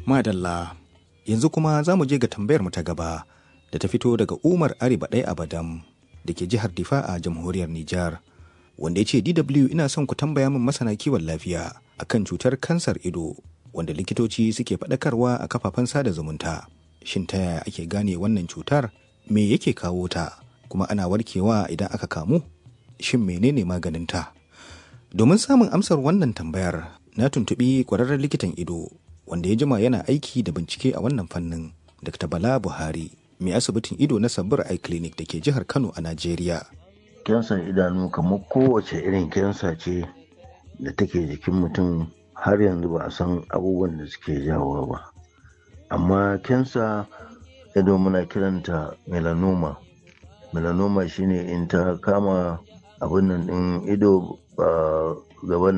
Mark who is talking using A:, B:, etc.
A: Madalla, yanzu kuma za mu je ga tambayar mu ta gaba da ta fito daga Umar Ariba ɗaya Abadam da ke jihar Difa a jamhuriyar Nijar. Wanda ya ce DW ina son ku tambaya min masana kiwon lafiya akan cutar kansar ido wanda likitoci suke faɗakarwa a kafafen sada zumunta. Shin ta yaya ake gane wannan cutar? Me yake kawo ta? Kuma ana warkewa idan aka kamu? Shin menene maganinta? Domin samun amsar wannan tambayar, na tuntuɓi ƙwararren likitan ido wanda ya jima yana aiki da bincike a wannan fannin Dr. Bala Buhari mai asibitin ido na Sabir Eye Clinic da ke jihar Kano a Najeriya.
B: Kyansan idanu kamar kowace irin kyansa ce da take jikin mutum har yanzu ba a san abubuwan da suke jawo ba. Amma kyansa ido muna kiranta melanoma. Melanoma shine in ta kama abin nan ɗin ido gaban